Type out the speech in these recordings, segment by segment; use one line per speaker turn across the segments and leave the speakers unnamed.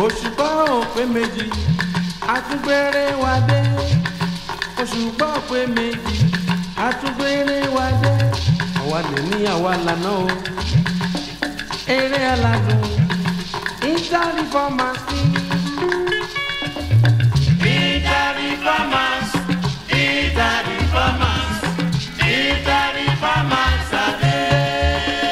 òṣùpá òpè méjì àtúgbèrè wa dé òṣùpá òpè méjì àtúgbèrè wa dé àwa lè ní àwa lànà o eré aládùn interreformers ní.
Interreformers, interreformers, interreformers are there.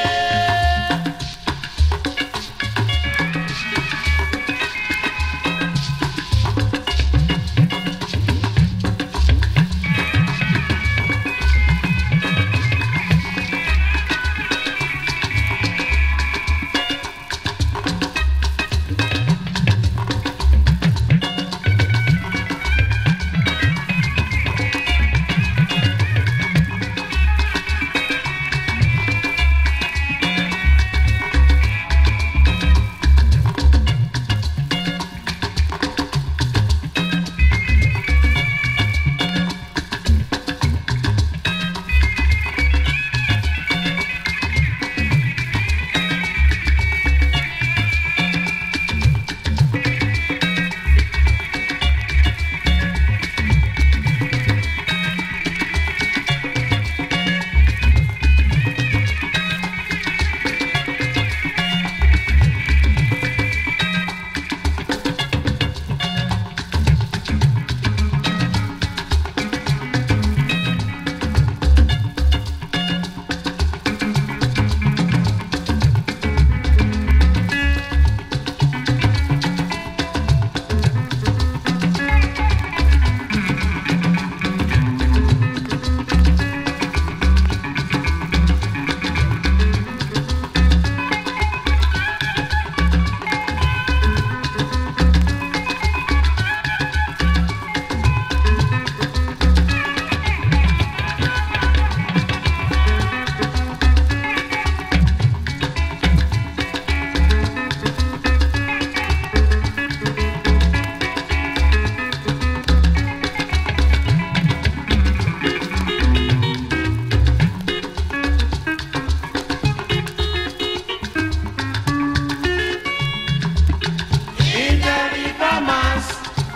Interreformers,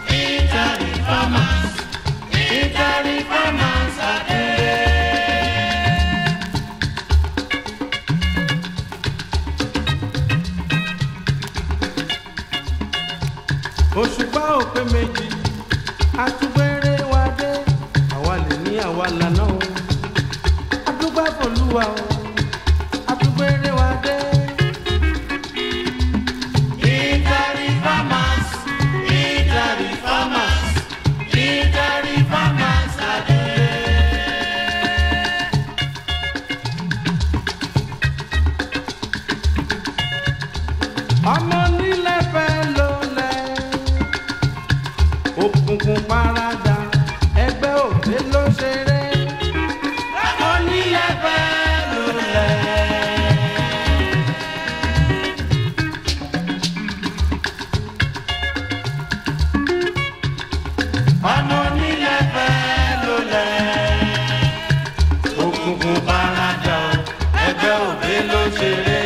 interreformers, interreformers are there.
òṣùpá òpè méjì àtúgbèrè wa dé àwa lè ní àwa lànà o àdúgbò àfọlùwà o àtúgbèrè wa dé.
Interreformers, interreformers, interreformers are there.
ọmọ nílẹ̀ fẹ́ ló lẹ̀ òkùnkùn parada ẹgbẹ́ òde ló ṣeré
Ọmọ nílẹ̀ fẹ́ lulẹ̀. Ọmọ nílẹ̀ fẹ́ lulẹ̀. Òkùnkùn paradà o, ẹgbẹ́ òbí ló ṣeré.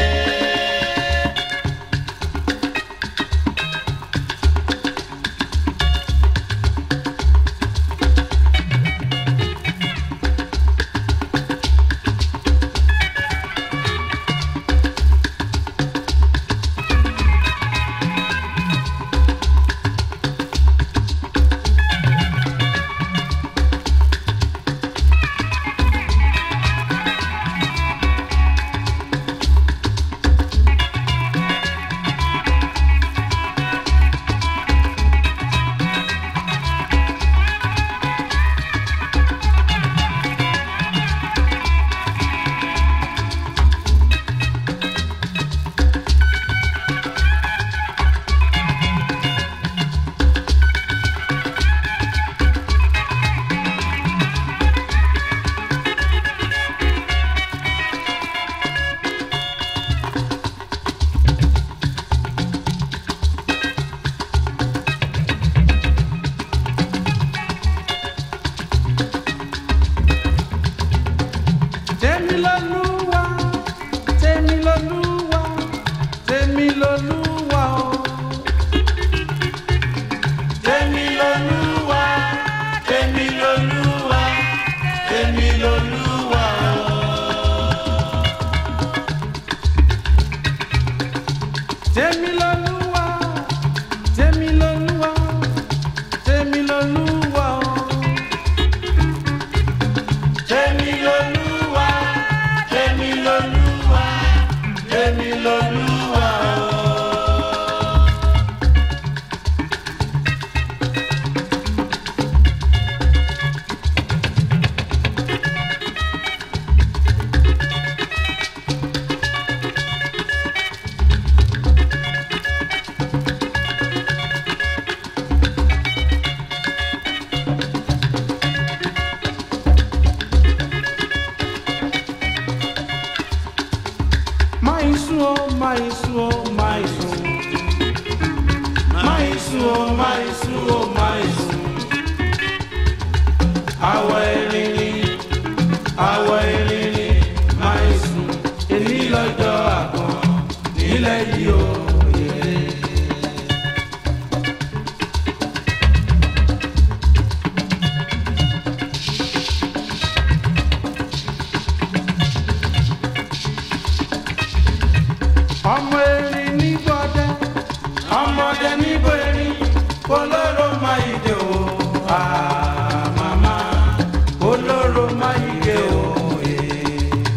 tèmi lolúwa tèmi lolúwa tèmi lolúwa o
lolúwa o.
máa sùn ó máa sùn ó máa sùn máa sùn ó máa sùn ó máa sùn. àwọ̀ erin ni àwọ̀ erin ni máa sùn èmi lọ́jọ́ àgbọ̀n nílẹ̀ yìí ó yẹ. ọmọ erin ní gbọdẹ ọmọdé níbo erin olóró máa yíde o àmàmà olóró máa yíde o. eh.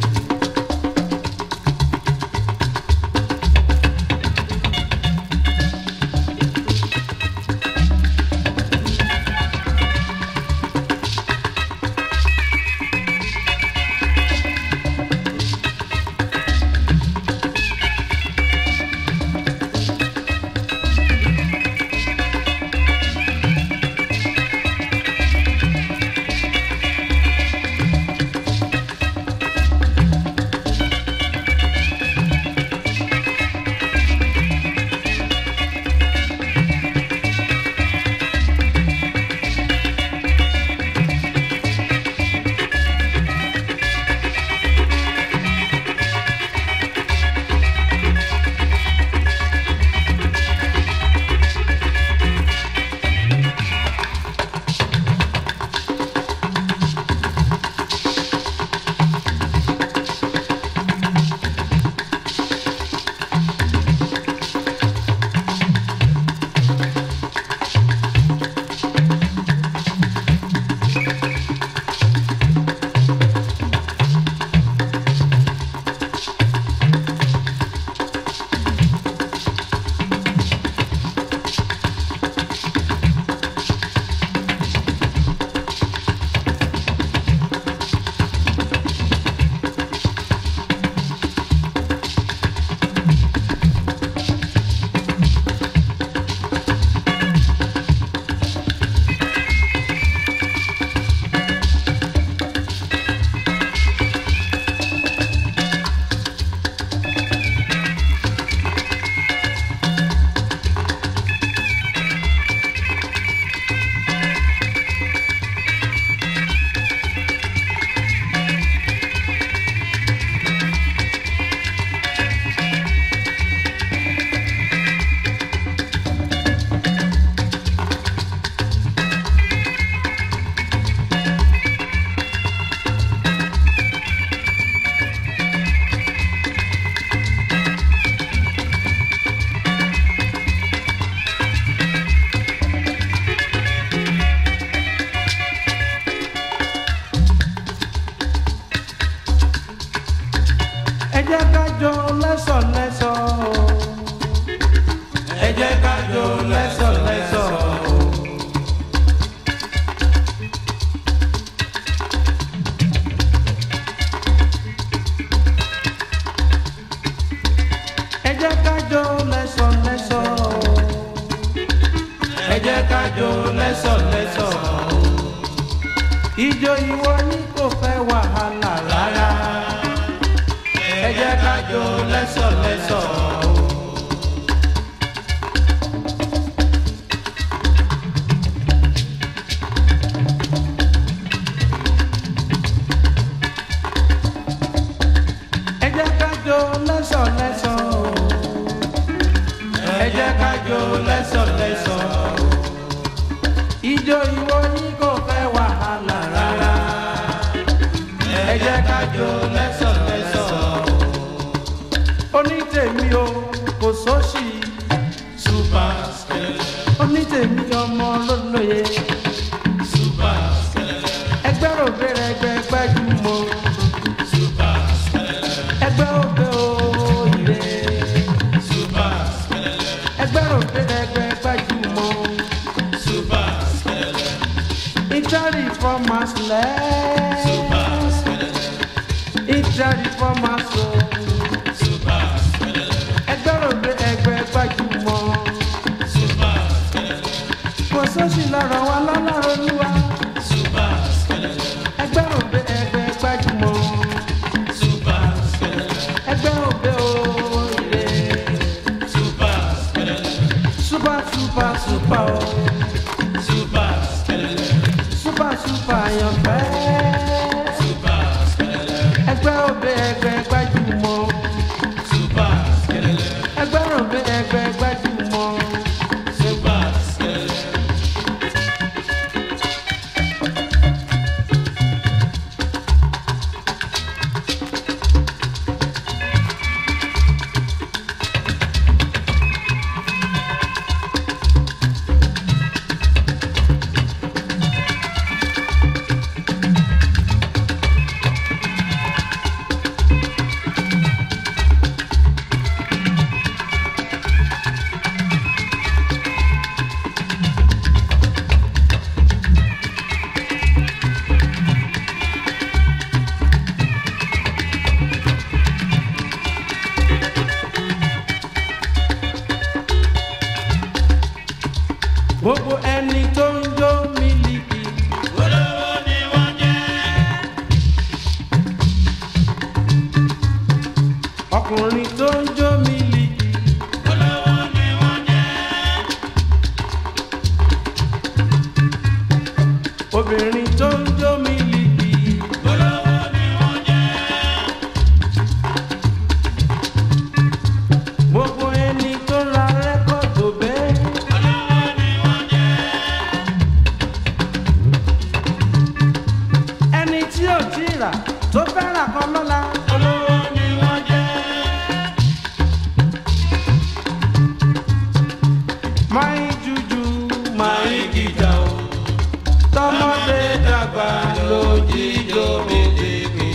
ẹ jẹ́ ká jó lẹ́sọ̀lẹ́sọ̀ ẹ jẹ́ ká jó lẹ́sọ̀lẹ́sọ̀. ẹ jẹ́ ká jó lẹ́sọ̀lẹ́sọ̀ ẹ jẹ́ ká jó lẹ́sọ̀lẹ́sọ̀. ijó ìwọ ni kò fẹ́ wàhálà rárá ẹ jẹ́ ká jó lẹ́sọ̀lẹ́sọ̀. ẹ jẹ́ ká jó lẹ́sọ̀lẹ́sọ̀. ẹ jẹ́ ká jó lẹ́sọ̀lẹ́sọ̀. ijó ìwọ yìí kò fẹ́ wàhálà rárá. ẹ jẹ́ ká jó lẹ́sọ̀lẹ́sọ̀. onítèmi o kò sóṣì.
Super skeleton,
onítèmi ọmọ lólóye.
super skeleton,
ẹgbẹ́ rògbèrè ẹgbẹ́ gbajúmọ̀.
super skeleton,
ẹgbẹ́ òbẹ́ òyìnbó. gbogbo ẹni tó ń jó mílíkì
olówó ni wọ́n jẹ́.
ọkùnrin tó ń jó mílíkì
olówó ni wọ́n jẹ́.
obìnrin tó ń jó mílíkì
olówó ni wọ́n jẹ́.
gbogbo ẹni tó ra rẹ́kọ̀dù bẹ́ẹ̀
olówó ni wọ́n jẹ́.
ẹni tí ò tí ì rà tó fẹ́ rà kan lọ́la
olówó ni wọ́n jẹ́.
máa ń jújú máa ń
gíga o.
tọmọdé dàgbà lójíjó
mílíkì.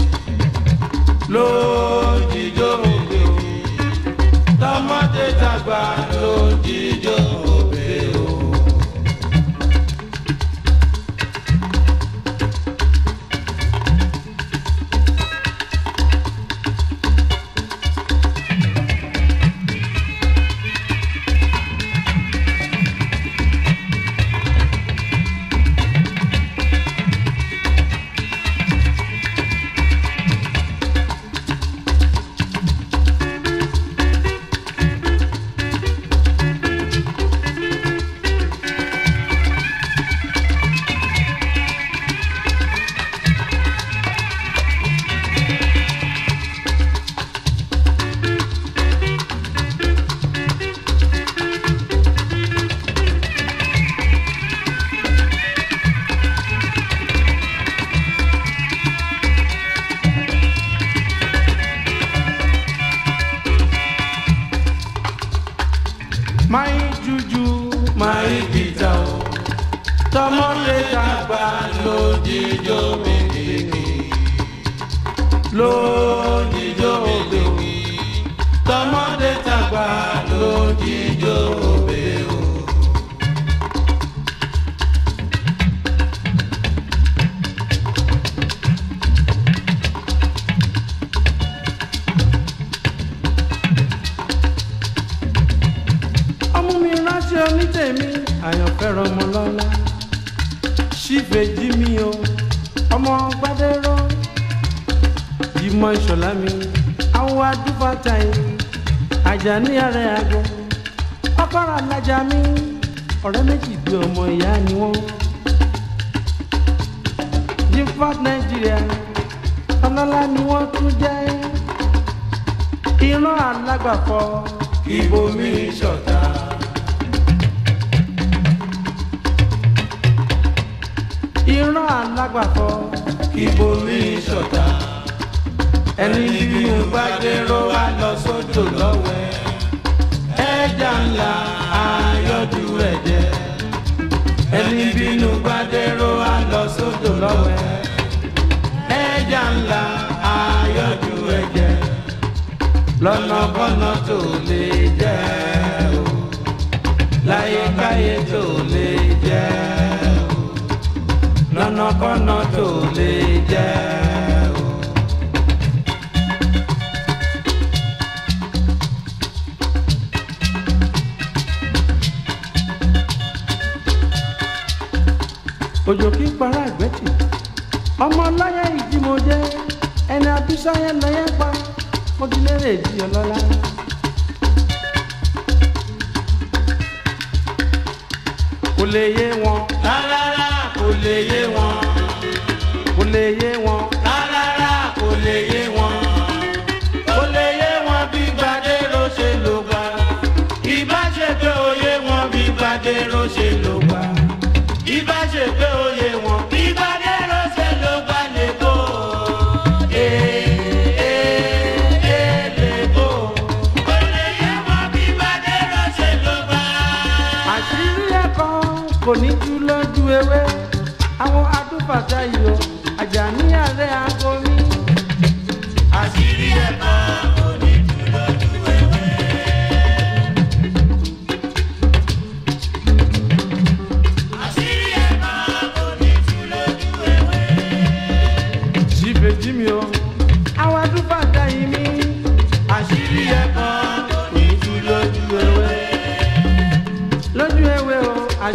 lójíjó òbí o tọmọdé dàgbà lójíjó òbí o. máa ń jújú máa ń gìjà o tọmọdé dàgbà lójíjó mílíkì lójíjó òbí o tọmọdé dàgbà lójíjó òbí o. ọmú mi ránṣẹ́ onítẹ̀mí àyànfẹ́ràn ọmọ lọ́la ṣífẹ̀jì mi o ọmọ gbadẹ́rọ́ ìmọ̀ ìṣọ̀lá mi àwọn adúbàtà yìí àjàní ààrẹ àgọ́ ọkọ̀rọ̀ alájà mi ọ̀rẹ́ méjì bí ọmọ ìyá ni wọ́n jífọ́t nàìjíríà ọlọ́lá ni wọ́n tún jẹ́ ìran alágbàfọ́
Ibomi ṣọ̀tá.
ìran alágbàfọ́
Ibomi ṣọ̀tá.
ẹni
Ẹni bí mo bá dérò wá lọ sódò lọ́wẹ́. Ẹja ńlá ayọ́dú ẹ̀jẹ̀. Ẹni bínú bá dérò wá lọ sódò lọ́wẹ́. Ẹja ńlá ayọ́dú ẹ̀jẹ̀. Lọ́nà kọ́nà tó lè jẹ́ o. Láyékáyé tó lè jẹ́ o. Lọ́nà kọ́nà tó lè jẹ́ o.
òjò kí para ìgbẹ́tì ọmọ ọlọ́yẹ ìdímọ̀jẹ́ ẹni abísáyẹ lọ́yẹ pa mo ti lérè ìdí ọlọ́lá. kò lè yé wọn
Rárá kò lè yé wọn.
kò lè yé wọn
Rárá kò lè yé wọn. Kò lè yé wọn bí Gbadéró ṣe lò gbà. Ìbá ṣe pé òye wọn bí Gbadéró ṣe lò gbà. Ìbá ṣe pé òye wọn bí Gbadéró ṣe lò gbà lè kó. Ee ee ee lè kó. Kò lè yé wọn bí Gbadéró ṣe lò gbà.
àṣírí ẹ̀kọ́ kò ní tú lójú ewé àwọn adúbàtà yìí o àjàní ààrẹ aago mi.
Àṣírí ẹ̀kọ́ kò ní tú lójú ewé. Àṣírí ẹ̀kọ́ kò ní tú lójú ewé.
ṣìbèjì mi o àwọn adúbàtà yìí mi.
Àṣírí ẹ̀kọ́ kò ní tú lójú ewé.
lójú ewé o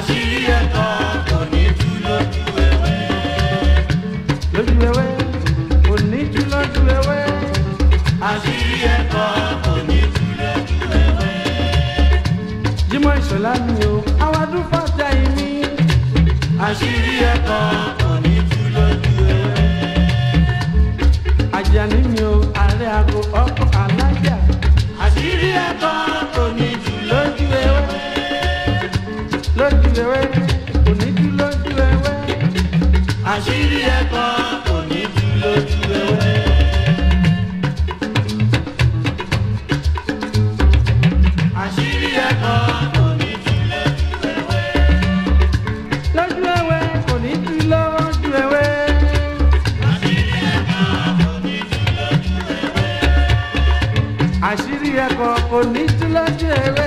àṣírí ẹ̀kọ́ kò ní tú lójú ewé.
lójú ewé kò ní tú lójú ewé
àṣírí ẹ̀kọ́ kò ní tú lójú ewé.
Jímọ̀ Ìṣọ̀lá mi o àwàdún fọ́jà yìí mi
àṣírí ẹ̀kọ́ kò ní tú lójú ewé.
Àjàní mi o ààrẹ àgọ ọkọ̀ alájà
àṣírí ẹ̀kọ́ kò ní tú lójú ewé.
lójú ewé kò ní tú lójú ewé
àṣírí ẹ̀kọ́ kò ní tú lójú ewé. àṣírí ẹ̀kọ́ kò ní tú lójú ewé.
lójú ewé kò ní tú lójú ewé àṣírí ẹ̀kọ́ kò ní tú lójú ewé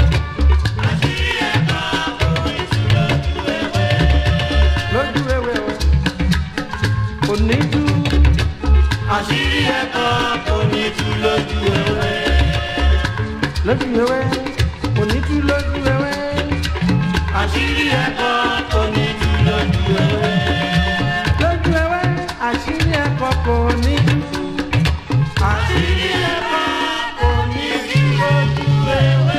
lójú ewé o kò ní tú
àṣírí ẹ̀kọ́ kò ní tú lójú ewé.
lójú ewé kò ní tú lójú ewé
àṣírí ẹ̀kọ́ kò ní tú lójú ewé.
lójú ewé àṣírí ẹ̀kọ́ kò ní tú.
àṣírí ẹ̀kọ́ kò ní tú lójú ewé.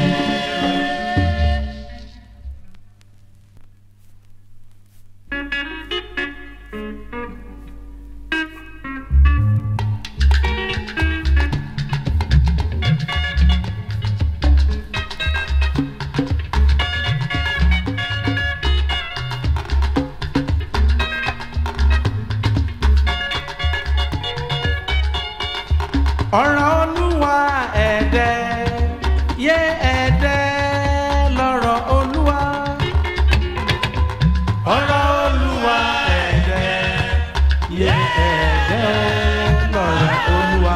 ọ̀rọ̀ olúwa ẹ̀dẹ́ yé ẹ̀dẹ́ lọ́rọ̀ olúwa
ọ̀rọ̀ olúwa ẹ̀dẹ́
yé ẹ̀dẹ́ lọ́rọ̀ olúwa.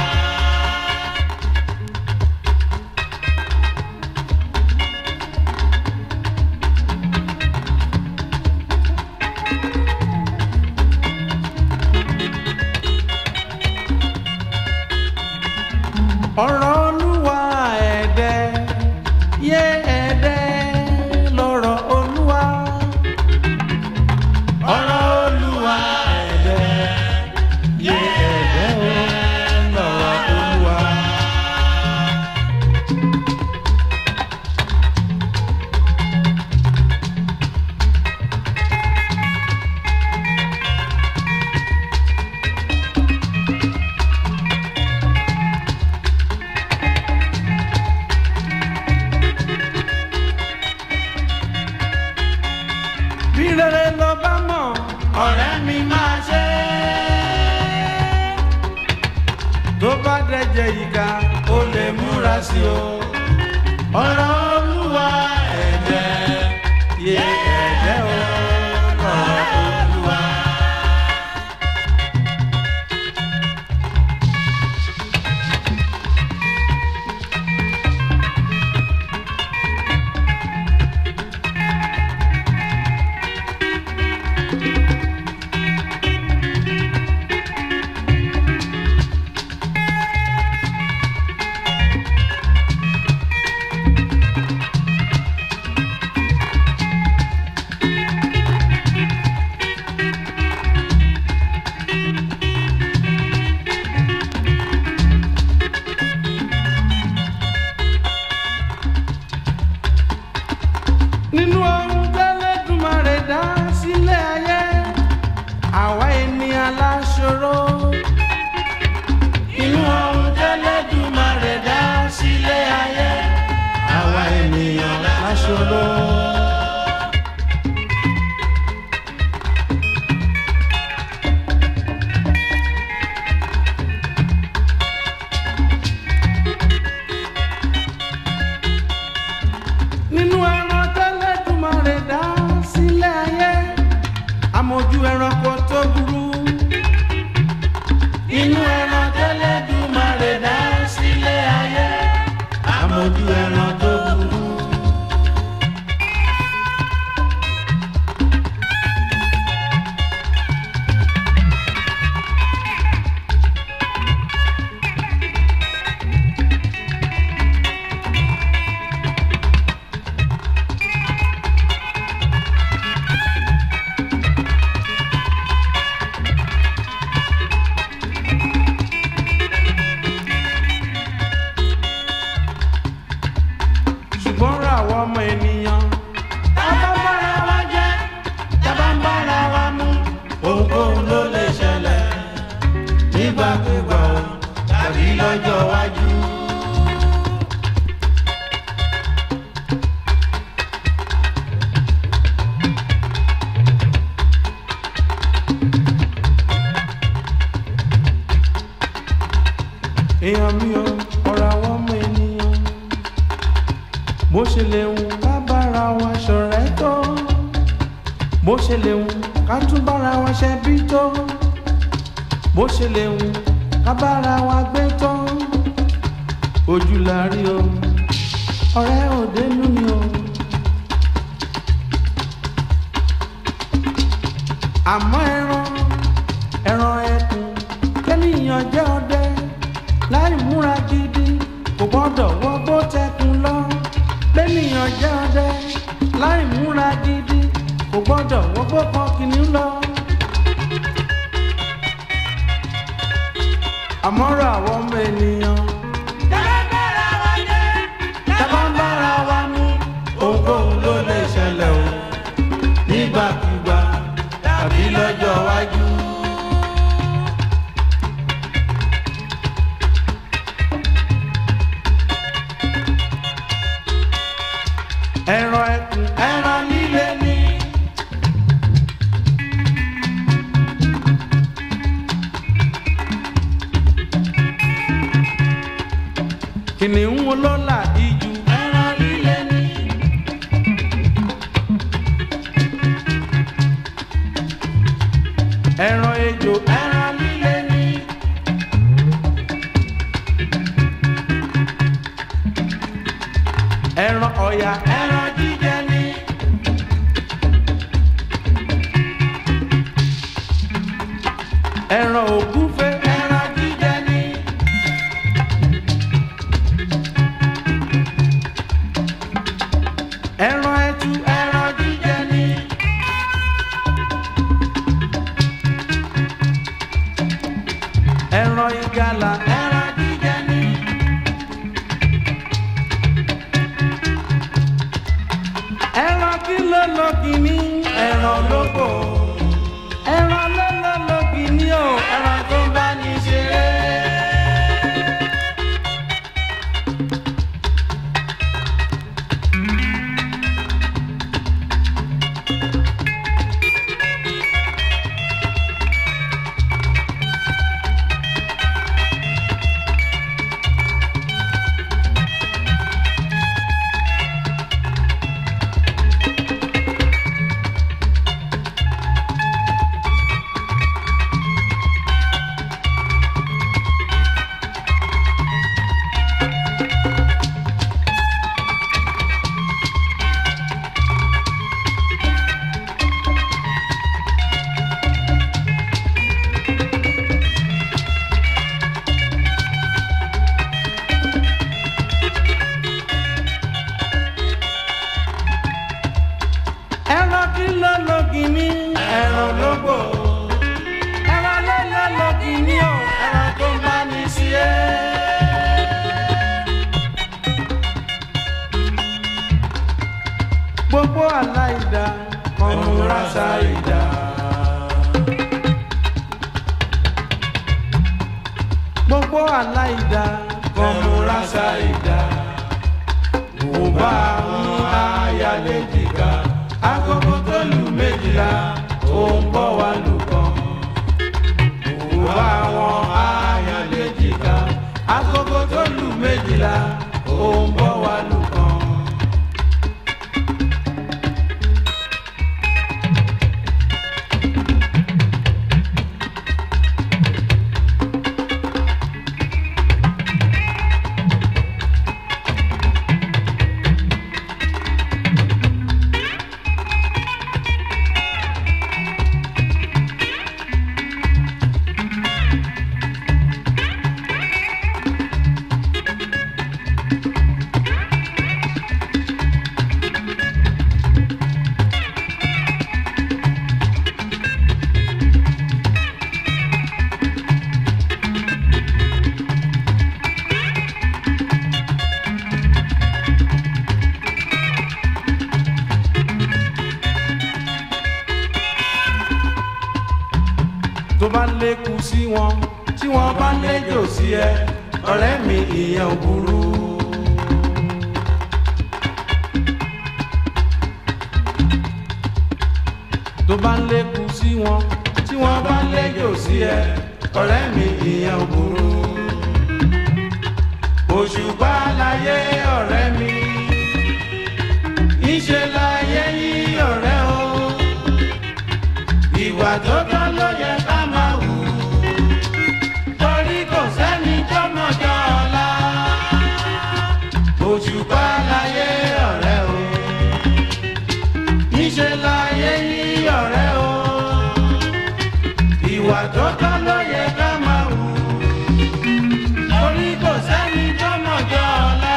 ọ̀rọ̀ olúwa ẹ̀dẹ́ yé ẹ̀dẹ́ lọ́rọ̀ olúwa.
ọ̀rọ̀ olúwa ẹ̀dẹ́
yé ẹ̀dẹ́ lọ́rọ̀ olúwa. bí rere lọ bá mọ̀
ọ̀rẹ́ mi máa ṣe
tó bá dẹ̀jẹ̀ ìka
ó lè múra sí o. ọ̀rọ̀ olúwa ẹ̀dẹ́
yé ẹ̀dẹ́ o lọ́rọ̀ olúwa.
lọ́jọ́ iwájú.
èèyàn mi ò ọ̀rọ̀ àwọn ọmọ ènìyàn bó ṣe lè wù ká bára wa ṣọ̀rẹ́ tó bó ṣe lè wù ká tún bára wa ṣẹbí tó bó ṣe lè wù ká bára wa gbé tó ojú la rí o ọ̀rẹ́ òdenu ni o. àmọ́ ẹran ẹran ẹkùn kẹ́nìyàn jẹ́ ọdẹ láì múra gidi kò gbọ́dọ̀ wọgbó tẹkùn lọ lẹ́nìyàn jẹ́ ọdẹ láì múra gidi kò gbọ́dọ̀ wọgbó kan kìnìún lọ. àmọ́rọ̀ àwọn ọmọ ènìyàn tábà ń bára wa mú
ohunkóhun ló lè ṣẹlẹ̀ o nígbàkúgbà tàbí lọ́jọ́ iwájú.
ẹran ẹkùn
ẹran líle ni
kìnìún olólà ijù
ẹran líle ni
ẹran ejò
ẹran líle ni
ẹran ọ̀yà
ẹran jíjẹ ni
ẹran ògúnfe
ẹran jíjẹ ni
ẹran ẹtu
ẹran jíjẹ ni
ẹran ìgalà
ẹran jíjẹ ni
ẹran kí ló lọ kìíní
ẹran lóko
ẹran ló lọ lọ kìíní o
ẹran tó ń bá ní ṣeré.
ẹran kí ló lọ kìíní
ẹran lóko
ẹran ló lọ lọ kìíní o
ẹran tó ń bá ní ṣeré.
gbogbo aláìda
ọmúra ṣáìdá.
gbogbo aláìda
ọmúra ṣáìdá. mo bá mú ayálé jìgá. agogo tó lù méjìlá ó ń bọ̀ wá lù kan. mo bá wọn ayálé jìgá. agogo tó lù méjìlá ó ń bọ̀ wá lù kan.
tó bá lékun sí wọn tí wọn bá léjò sí ẹ ọ̀rẹ́ mi ìyẹn ò burú. tó bá ń lékun sí wọn tí wọ́n bá ń lẹ́jọ́ sí ẹ ọ̀rẹ́ mi ìyẹn ò burú. òṣùpá láyé ọ̀rẹ́ mi ìṣe láyé yí ọ̀rẹ́ o ìwà tó tọ́ ló yẹ ká máa wù torí kò sẹ́ni tó mọ̀jọ́ ọ̀la òṣùpá láyé ọ̀rẹ́ o ìṣe láyé yí ọ̀rẹ́ o ìwà tó tọ́ ló yẹ ká máa wù torí kò sẹ́ni tó mọ̀jọ́ ọ̀la.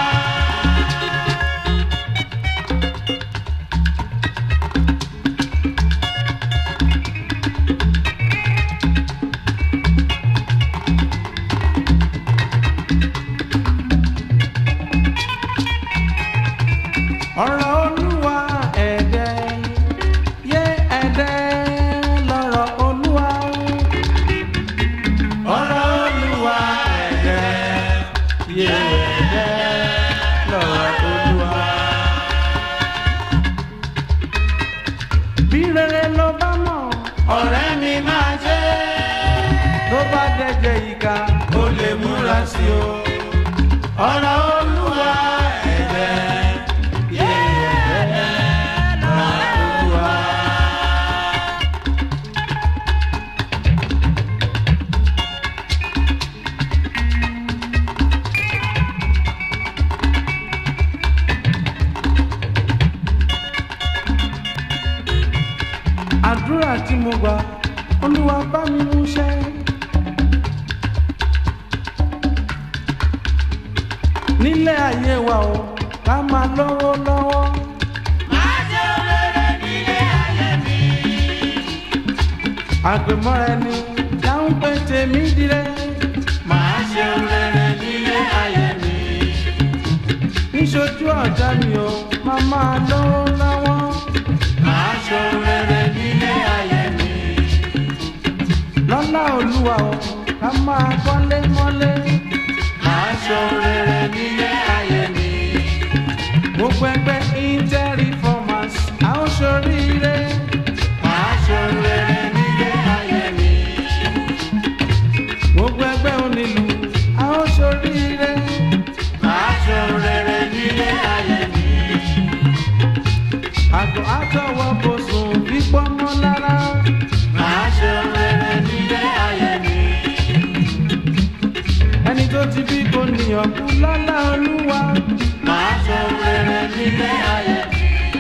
ọ̀rọ̀ olúwa ẹ̀dẹ́ yé ẹ̀dẹ́ lọ́rọ̀ olúwa. ọ̀rọ̀ olúwa ẹ̀dẹ́ yé ẹ̀dẹ́ lọ́rọ̀ olúwa. bí rere ló bá mọ̀ ọ̀rẹ́ mi máa ṣe ló bá dẹ́jẹ́ ìka ó lè múra sí o. ọ̀rọ̀ olúwa ẹ̀dẹ́ yé ẹ̀dẹ́ lọ́rọ̀ olúwa. àdúrà tí mo gbà olúwa bá mi mú ṣẹ. nílé ayé wa o ká máa lọ́wọ́ lọ́wọ́.
máa ṣe rere nílé ayé mi.
àgbẹ̀mọ́ra ẹni dáhùn pé tèmi dire.
máa ṣe rere nílé ayé mi.
níṣojú ọ̀tá mi o máa máa lọ́wọ́ lọ́wọ́.
máa ṣe rere nílé ayé mi.
lọ́lá olúwa o ká máa kọ́lé mọ́lé.
máa ṣe rere nílé ayé mi.
gbogbo ẹgbẹ́ inter-reformers a ó ṣoríire.
máa ṣe rere nílé ayé mi.
gbogbo ẹgbẹ́ onílù a ó ṣoríire.
máa ṣe rere nílé ayé mi.
àgọ́ àtọwọ́ kò sùn fífọ́ mọ́ lára.
máa ṣe rere nílé ayé mi.
ẹni tó ti bí kò níyàn kú lọ́lá olúwa.
máa ṣe rere nílé ayé mi.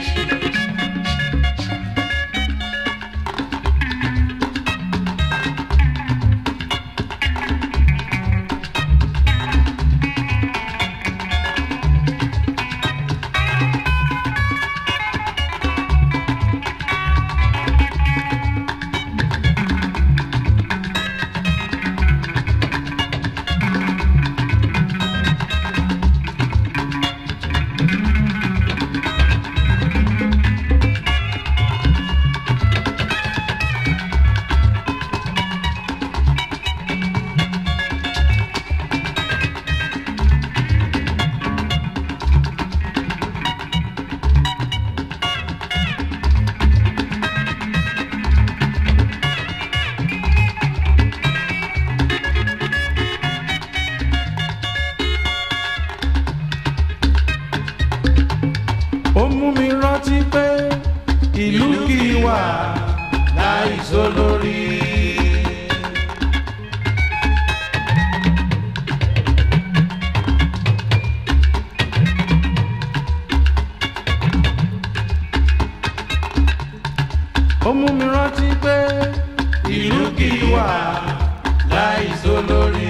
ó mú mi rántí pé ìlú kì í wà láìsọ lórí. ó mú mi rántí pé ìlú kì í wà láìsọ lórí.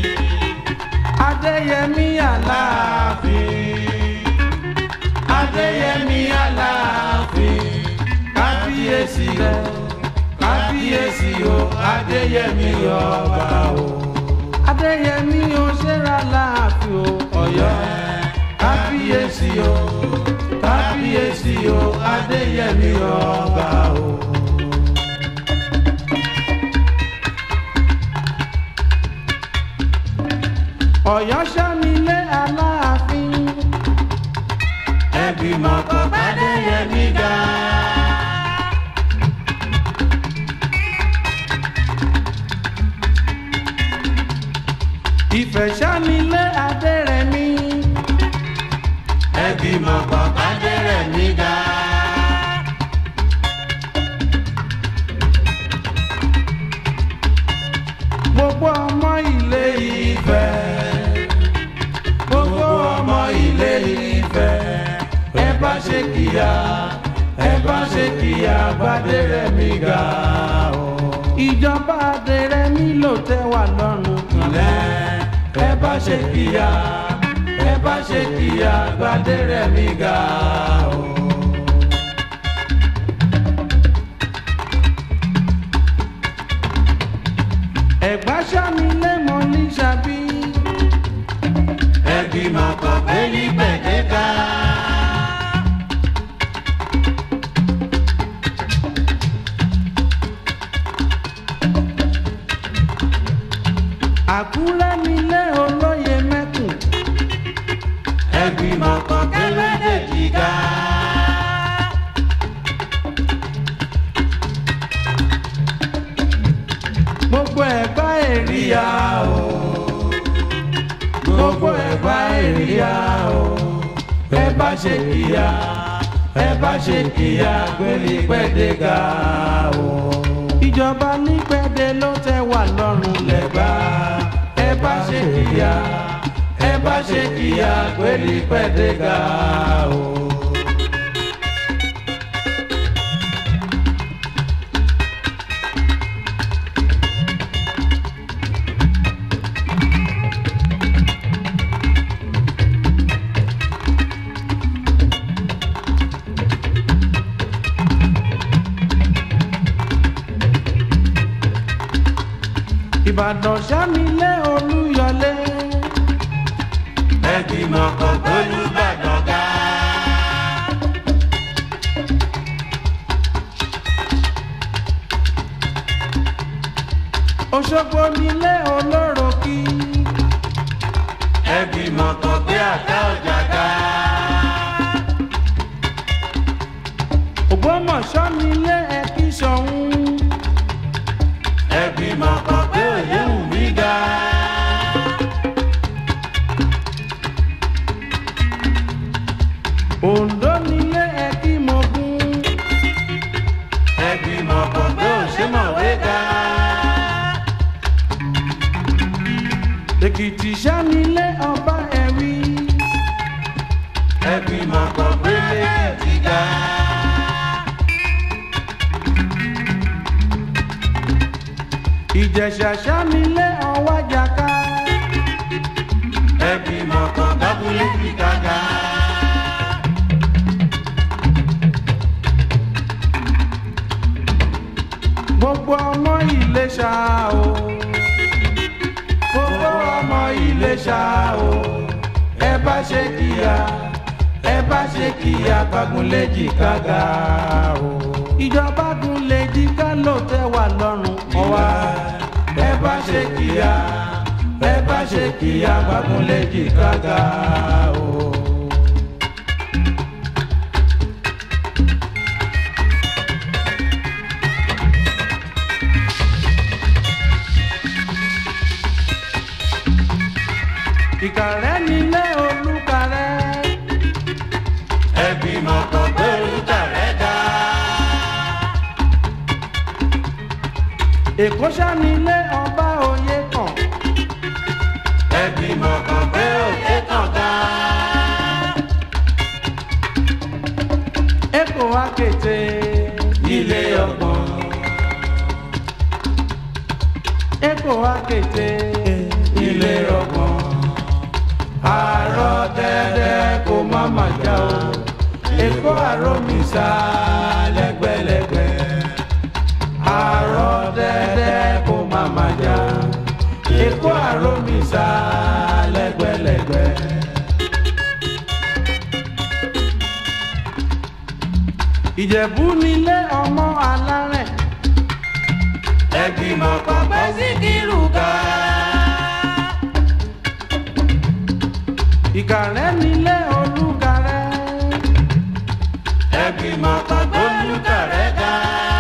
adéyẹmí aláàfin adéyẹmí aláàfin kábíyèsí rẹ kábíyèsí o adéyẹmí ọba o adéyẹmí o ṣẹlá láàfin o ọ̀yọ́ kábíyèsí o kábíyèsí o adéyẹmí ọba o. ọ̀yọ́ sanilé aláàfin
ẹgbìmọ̀ kan fàdéyẹmí ga.
ìfẹ́ sanilé adẹ́rẹ̀mí
ẹgbìmọ̀ kan fàdérẹ̀mí ga.
gbogbo ọmọ ilé
Ifẹ̀ gbogbo ọmọ ilé Ifẹ̀ ẹ bá ṣe kíyà ẹ bá ṣe kíyà Gbádérẹ̀mí ga o.
ìjọba adẹ́rẹ̀mí ló tẹ́ wà lọ́rùn
Ilẹ̀ ẹ bá ṣe kíyà ẹ bá ṣe kíyà Gbádérẹ̀mí ga o.
ẹ̀gbá sanilé mọ́ ní sàbí
ẹgbìmọ̀ kan pélí gbẹ̀dẹ́ka.
àkúrẹ́ nílé olóye mẹ́kùn
ẹgbìmọ̀ kan kélédè jìgá.
gbogbo ẹ̀gbá èrìyà
Ríyá o gbogbo ẹ̀gbá èríyá o ẹ bá ṣe kíyà ẹ bá ṣe kíyà gbélé pẹ́ẹ́dẹ́gà o.
ìjọba nípẹ̀dẹ̀ ló tẹ́ wà lọ́rùn
lẹ́gbà ẹ bá ṣe kíyà ẹ bá ṣe kíyà gbélé pẹ́ẹ́dẹ́gà o.
ìbàdàn sanilé olúyọlé
ẹgbìmọ̀ kan gbólúbàdàn ga.
òṣogbo nílé olóròkì
ẹgbìmọ̀ kan gbé àga ọjà ga.
ògbómọ̀ṣọ́ nílé ẹ̀kí sọ̀hún
ẹgbìmọ̀ kan gbé òyìnbí ga.
oǹdó nílé ẹ̀kí mọ̀gún
ẹgbìmọ̀ kan gbé òṣèmọ̀wé ga.
èkìtì sanilé ọba ẹ̀wí
ẹgbìmọ̀ kan gbé lẹ́kìtì ga.
ìjẹ̀ṣà sanilé ọwájàká
ẹgbìmọ̀ kan dábúlé fi gàgà.
gbogbo ọmọ Ìléṣà o gbogbo ọmọ Ìléṣà o ẹ bá ṣe kíyà ẹ bá ṣe kíyà Bágúnléjì kága o ìjọba Gúnléjì ká ló tẹ́ wà lọ́rùn ọwá ẹ bá ṣe kíyà ẹ bá ṣe kíyà Bágúnléjì kága o. ìkàrẹ́ nílé olúkarẹ́
ẹgbìmọ̀ kan gbé olùkàrẹ́ ga.
èkó sanilé ọba òye kan
ẹgbìmọ̀ kan gbé òkè kan ga.
èkó akété
ilé ọgbọ̀n
èkó akété
ilé ọgbọ̀n. àárọ̀ dẹ́dẹ́ kó má má já o. èkó àròmísà lẹ́gbẹ̀lẹ́gbẹ̀. àárọ̀ dẹ́dẹ́ kó má má já. èkó àròmísà lẹ́gbẹ̀lẹ́gbẹ̀.
ìjẹ̀bú nílé ọmọ alárẹ̀
ẹgbìmọ̀ kan gbé síkírù ga.
ìkàrẹ́ nílé olúkàrẹ́
ẹgbìmọ̀ kan gbólúkàrẹ́ ga.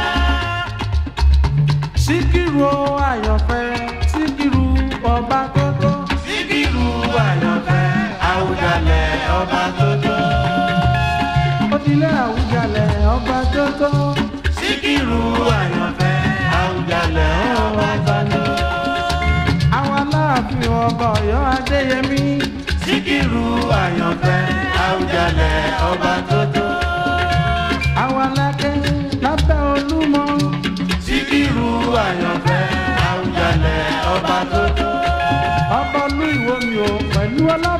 síkírù o àyànfẹ́ síkírù ọba tó tó
síkírù àyànfẹ́ àwùjalẹ̀ ọba tó tó.
òdìlé àwùjalẹ̀ ọba tó tó
síkírù àyànfẹ́ àwùjalẹ̀ ọba tó tó.
àwọn aláàfin ọba ọ̀yọ́ adéyẹmí
síkírù àyànfẹ́ àwùjalẹ̀ ọba tó tó.
àwọn alákẹ́ lábẹ́ olúmọ
síkírù àyànfẹ́ àwùjalẹ̀ ọba tó tó.
ọba olú ìwòmí o pẹ̀lú ọlá